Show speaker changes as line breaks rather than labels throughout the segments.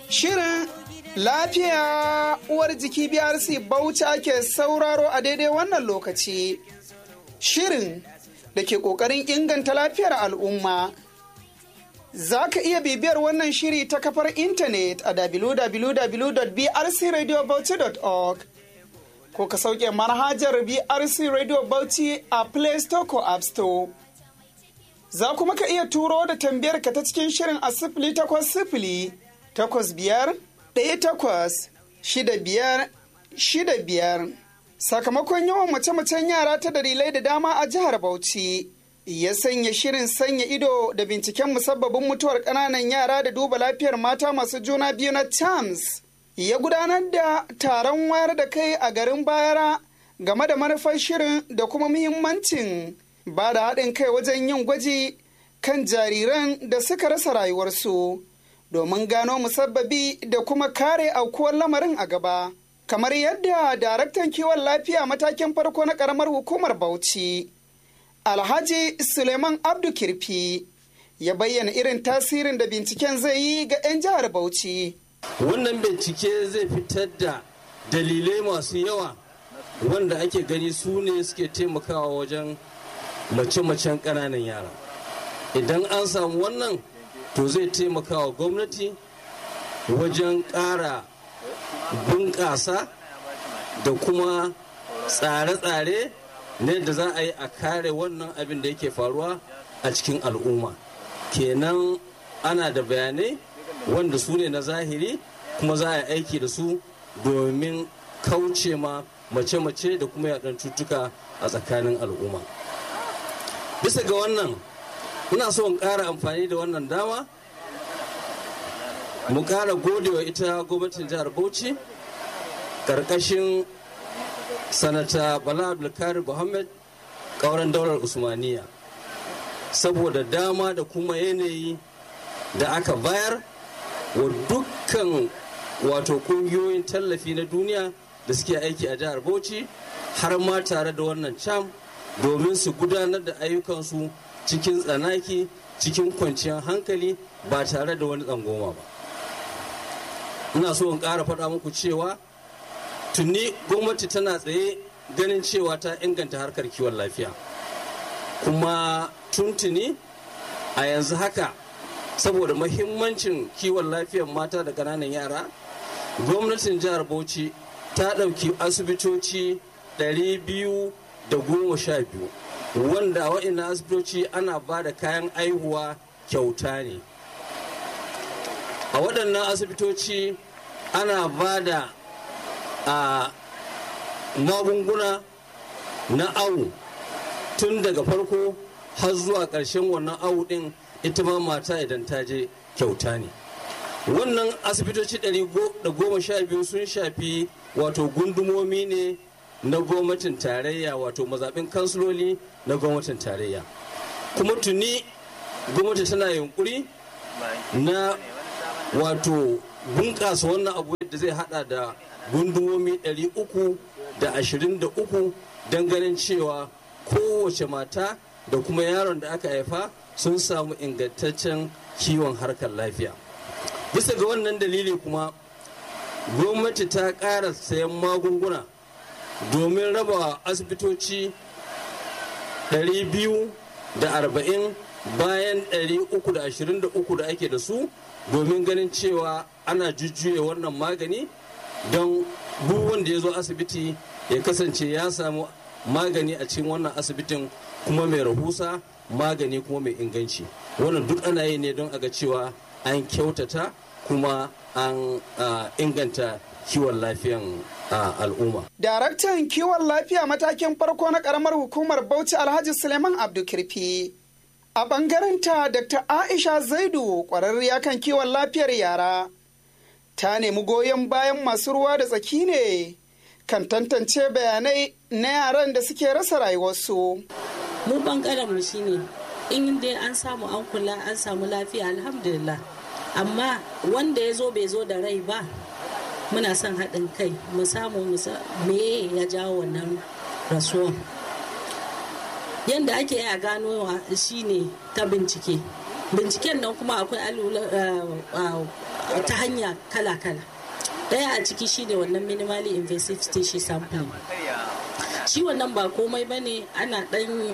Shirin lafiya uwar jiki BRC Bauchi ake sauraro a daidai wannan lokaci. Shirin da ke ƙoƙarin inganta lafiyar al'umma. Za ka iya bibiyar wannan shiri ta kafar intanet a www.brcradiobauchi.org ko ka sauke manhajar BRC Radio Bauchi a Play Store ko App Store. Za kuma ka iya turo da tambayar ka ta cikin shirin a sifili takwas sifili takwas biyar ɗaya takwas shida biyar shida biyar. Sakamakon yawan mace-macen yara ta dalilai da dama a jihar Bauchi. ya sanya shirin sanya ido da binciken musabbabin mutuwar ƙananan yara da duba lafiyar mata masu juna biyu na TAMS ya gudanar da taron wayar da kai a garin bayara game da manufar shirin da kuma muhimmancin ba da haɗin kai wajen yin gwaji kan jariran da suka rasa rayuwarsu domin gano musabbabi da kuma kare aukuwar lamarin a gaba kamar yadda daraktan kiwon lafiya matakin farko na ƙaramar hukumar bauchi Alhaji Suleiman Abdu Kirfi ya bayyana irin tasirin da binciken zai yi ga 'yan jihar Bauchi.
Wannan bincike zai fitar da dalilai masu yawa wanda ake gani su ne suke taimakawa wajen mace-macen ƙananan yara. Idan an samu wannan to zai taimakawa gwamnati wajen ƙara bunƙasa da kuma tsare-tsare ne da za a yi a kare wannan abin da yake faruwa a cikin al'umma kenan ana da bayanai wanda su ne na zahiri kuma za a yi aiki da su domin kauce ma mace-mace da kuma yaɗan cutuka a tsakanin al'umma bisa ga wannan ina so in ƙara amfani da wannan dama mu ƙara godewa ita gwamnatin jihar bauchi ƙarƙashin sanata bala abdulkarim muhammad kauran daular usmaniya saboda dama da kuma yanayi da aka bayar wa dukkan wato kungiyoyin tallafi na duniya da suke aiki a jihar bauchi har ma tare da wannan cam domin su gudanar da ayyukansu cikin tsanaki cikin kwanciyar hankali ba tare da wani tsangoma ba ina so in ƙara faɗa muku cewa tuni gwamnati tana tsaye ganin cewa ta inganta harkar kiwon lafiya kuma tuntuni a yanzu haka saboda mahimmancin kiwon lafiyar mata da ƙananan yara gwamnatin jihar bauchi ta ɗauki asibitoci 212 wanda a wa'ina asibitoci ana ba da kayan aihuwa kyauta ne a waɗannan asibitoci ana ba da a magunguna na awu tun daga farko har zuwa ƙarshen wannan awu ɗin ita ma mata idan ta je kyauta ne wannan asibitoci biyu sun shafi wato gundumomi ne na gwamnatin tarayya wato mazaɓin kansiloli na gwamnatin tarayya kuma tuni gwamnati tana yunkuri na wato bunƙasa wannan abu da zai hada da gundumomi 323 don ganin cewa kowace mata da kuma yaron da aka haifa sun samu ingantaccen kiwon harkar lafiya bisa ga wannan dalili kuma gwamnati ta ƙara sayan magunguna domin raba asibitoci 240 bayan 323 da ake da su domin ganin cewa ana jujjuya wannan magani don duk wanda ya zo asibiti ya kasance ya samu magani a cikin wannan asibitin kuma mai rahusa magani kuma mai inganci wannan duk ana yi ne don a ga cewa an kyautata kuma an inganta kiwon lafiyan al'umma.
Daraktan kiwon lafiya matakin farko na karamar hukumar Bauchi Alhaji Suleiman Abdulkirfi. A ɓangarenta Dr. Aisha Zaidu ƙwararriya kan kiwon lafiyar yara ta nemi goyon bayan masu ruwa da tsaki ne kan tantance bayanai na yaran da suke rasa rayuwarsu.
Mu ɓangaren mu shine in dai an samu an kula an samu lafiya alhamdulillah amma wanda ya zo bai zo da rai ba muna son haɗin kai mu samu me ya jawo wannan rasuwan. yadda ake a ganowa shine ta bincike binciken nan kuma akwai ta hanya kala-kala daya a ciki shine wannan minimally invasive tissue sampling shi wannan ba komai ba ne ana dan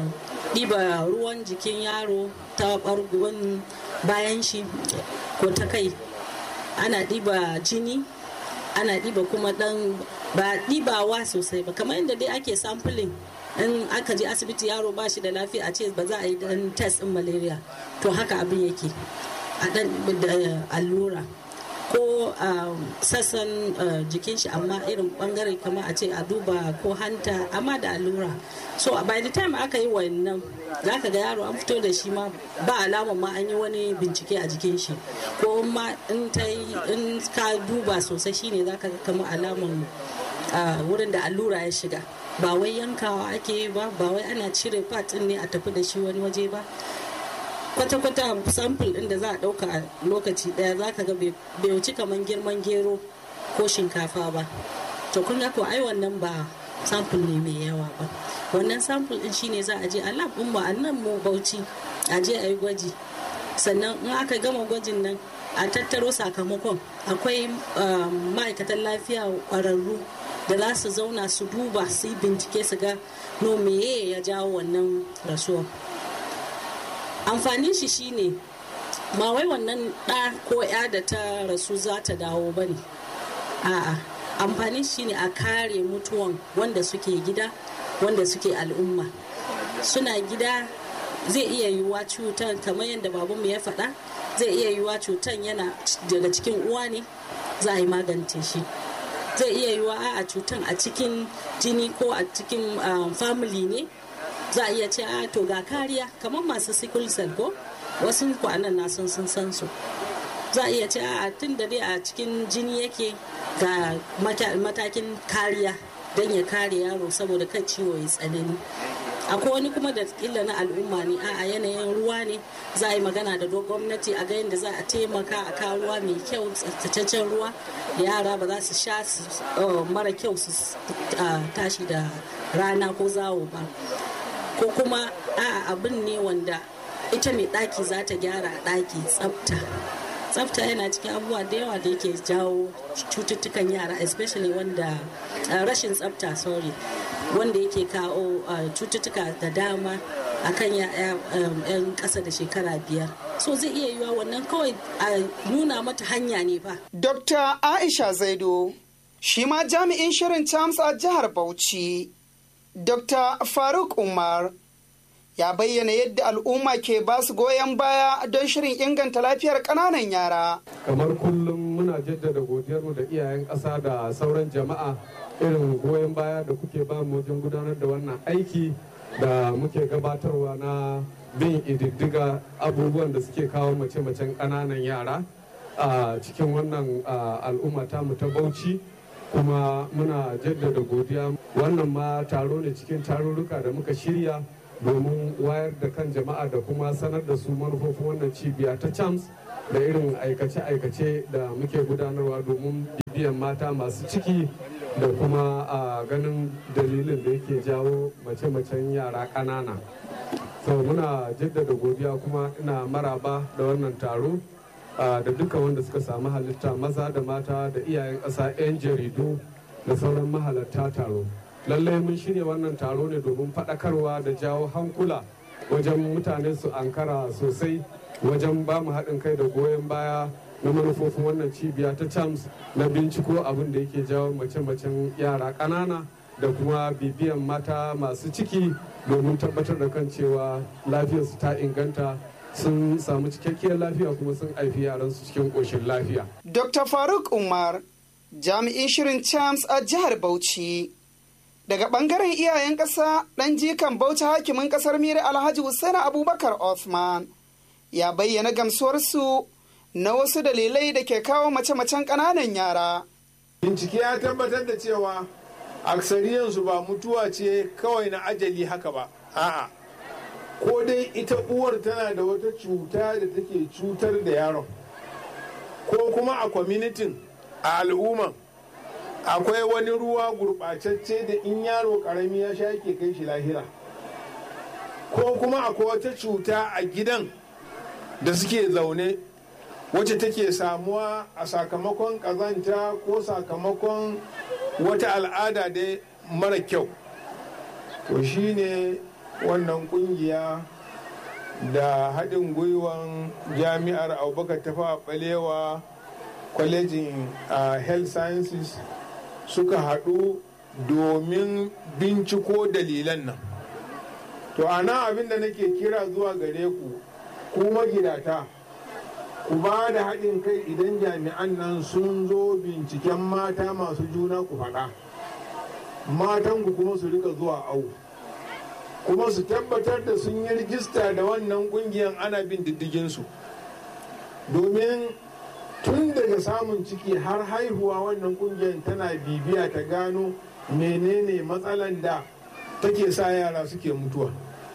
ɗiba ruwan jikin yaro ta ɓargon bayan shi ko ta kai ana ɗiba jini ana ɗiba kuma ɗan ba ɗibawa sosai ba kamar yadda dai ake sampling in aka je asibiti yaro ba shi da lafiya a ce ba za a yi dan test din malaria to haka abin yake a dan da allura ko sassan jikin shi amma irin bangare kamar a ce a duba ko hanta amma da allura so by the time aka yi wannan za ka ga yaro an fito da shi ma ba alama ma an yi wani bincike a jikin shi ko ma in ta in ka duba sosai shine za ka ga kamar alaman wurin da allura ya shiga ba wai yankawa ake yi ba ba wai ana cire part ne a tafi da shi wani waje ba kwata-kwata sample din da za a dauka a lokaci daya za ka ga bai wuci kamar girman gero ko shinkafa ba to kun ga ko ai wannan ba sample ne mai yawa ba wannan sample din shine za a je a lab din mu a nan mu bauchi a je a yi gwaji sannan in aka gama gwajin nan a tattaro sakamakon akwai ma'aikatan lafiya kwararru da za su zauna su duba su yi bincike su ga no meye ya jawo wannan rasuwa amfanin shi shine ma wai wannan ɗa ko ya da ta rasu za ta dawo ba ne a'a amfanin shi ne a kare mutuwan wanda suke gida wanda suke al'umma suna gida zai iya yiwuwa cutar kamar yadda babanmu ya faɗa zai iya yiwuwa cutar yana daga cikin uwa ne za a yi magance shi zai iya yiwa a cutan a cikin jini ko a cikin family ne za a iya ce a to ga kariya kamar masu sickle cell ko wasu kwanan na sun sun san su za a iya ce a tun da dai a cikin jini yake ga matakin kariya don ya kare yaro saboda kan ciwo ya tsanani akwai wani kuma da kila na al'umma ne a yanayin ruwa ne za a yi magana da gwamnati a ga yadda za a taimaka a kawo ruwa mai kyau tsaftataccen ruwa da yara ba za su sha mara kyau su tashi da rana ko zawo ba ko kuma a abin ne wanda ita mai ɗaki za ta gyara ɗaki tsafta tsafta yana cikin abubuwa da yawa da yake jawo cututtukan yara especially wanda rashin tsafta sorry wanda yake kawo cututtuka da dama a kan yan ƙasa da shekara biyar so zai iya yiwa wannan kawai a nuna mata hanya ne fa
dr aisha zaido shi ma jami'in shirin chams a jihar bauchi dr faruk umar ya bayyana yadda al'umma ke ba su goyon baya don shirin inganta lafiyar ƙananan yara.
kamar kullum muna jaddada godiyarmu da iyayen ƙasa da sauran jama'a irin goyon baya da kuke ba mu wajen gudanar da wannan aiki da muke gabatarwa na bin ididdiga abubuwan da suke kawo mace-macen ƙananan yara a cikin wannan al'umma mu ta bauchi kuma muna jaddada godiya wannan ma taro ne cikin tarurruka da muka shirya domin wayar da kan jama'a da kuma sanar da su manufofin wannan cibiya ta chams da irin aikace-aikace da muke gudanarwa domin bibiyan mata masu ciki da kuma a ganin dalilin da yake jawo mace-macen yara ƙanana sau muna jaddada godiya kuma ina maraba da wannan taro da duka wanda suka samu halitta maza da mata da iyayen ƙasa 'yan jaridu da sauran mahalarta taro lallai mun shirya wannan taro ne domin faɗakarwa da jawo hankula wajen mutane su ankara sosai wajen ba mu haɗin kai da goyon baya na manufofin wannan cibiya ta chams na binciko abin da yake jawo mace-macen yara ƙanana da kuma bibiyan mata masu ciki domin tabbatar da kan cewa lafiyarsu ta inganta sun samu cikakkiyar lafiya kuma sun haifi yaransu cikin ƙoshin lafiya.
Dr. Faruk Umar, jami'in shirin Chams a jihar Bauchi. Daga ɓangaren iyayen ƙasa ɗan jikan Bauchi hakimin ƙasar Miri Alhaji Hussein Abubakar Othman ya bayyana gamsuwarsu na wasu dalilai da ke kawo mace-macen ƙananan yara.
Bincike ya tabbatar da cewa aksariyansu ba mutuwa ce kawai na ajali haka ba. A'a. Ko dai ita uwar tana da wata cuta da take cutar da yaron. Ko kuma a kwamitin a al'umman akwai wani ruwa gurɓacacce da in yaro ƙarami ya sha yake kai shi lahira. Ko kuma akwai wata cuta a gidan da suke zaune wacce take samuwa a sakamakon ƙazanta ko sakamakon wata al'ada dai mara kyau to shine wannan kungiya da haɗin gwiwan jami'ar abubakar tafa balewa kwalejin uh, health sciences suka haɗu domin binciko dalilan nan to ana abin da nake kira zuwa gare ku ku magidata ku ba da haɗin kai idan jami'an nan sun zo binciken mata masu juna ku faɗa matan ku kuma su rika zuwa au kuma su tabbatar da sun yi rijista da wannan ƙungiyar ana bin diddiginsu domin tun daga samun ciki har haihuwa wannan ƙungiyar tana bibiya ta gano menene matsalan da take sa yara suke mutuwa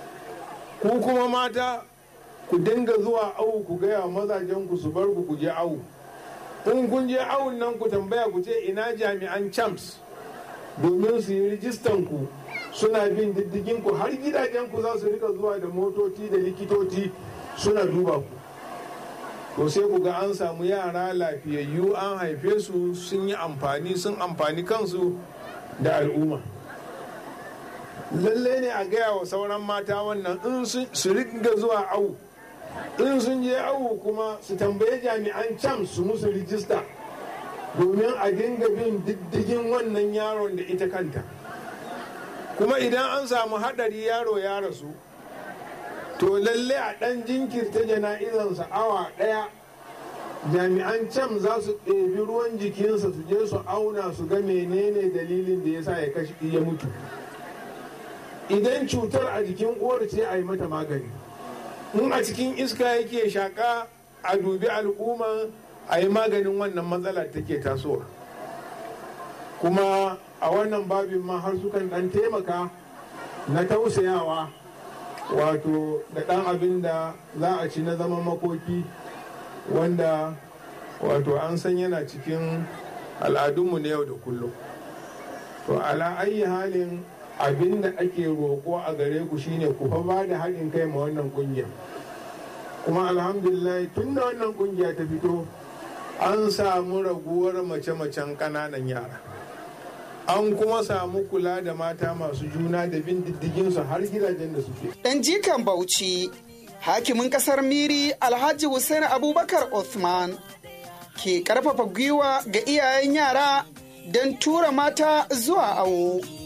ku kuma mata ku dinga zuwa awu ku gaya mazajen ku su bar ku ku je awu in kun je awun nan ku tambaya ku ce ina jami'an champs domin su yi rijistan ku suna bin diddigin ku har gidajen ku za su rika zuwa da motoci da likitoci suna duba ku to sai ku ga an samu yara lafiyayyu an haife su sun yi amfani sun amfani kansu da al'umma lalle ne a gaya wa sauran mata wannan in su riga zuwa awu in sun je awu kuma su tambaye jami'an can su musu rijista domin a dinga bin diddigin wannan yaron da ita kanta kuma idan an samu haɗari yaro ya rasu to lalle a ɗan jinkirta jana'izansa awa ɗaya jami'an can za su ɗebi ruwan jikinsa su je su auna su ga menene dalilin da ya sa ya kashi ya mutu idan cutar a jikin uwar ce a yi mata magani in a cikin iska yake shaƙa a dubi al'umma a yi maganin wannan matsala take tasowa kuma a wannan babin ma har sukan ɗan taimaka na tausayawa wato da ɗan abin da za a ci na zaman makoki wanda wato an san yana cikin al'adunmu na yau da kullum to ala ayi halin abin da ake roƙo a gare ku shine ku fa ba da haɗin kai ma wannan ƙungiya kuma alhamdulillah tun da wannan ƙungiya ta fito an samu raguwar mace-macen ƙananan yara an kuma samu kula da mata masu juna da bin diddiginsu har gidajen da suke
ɗan jikan bauchi hakimin kasar miri alhaji hussein abubakar Othman ke karfafa gwiwa ga iyayen yara don tura mata zuwa awo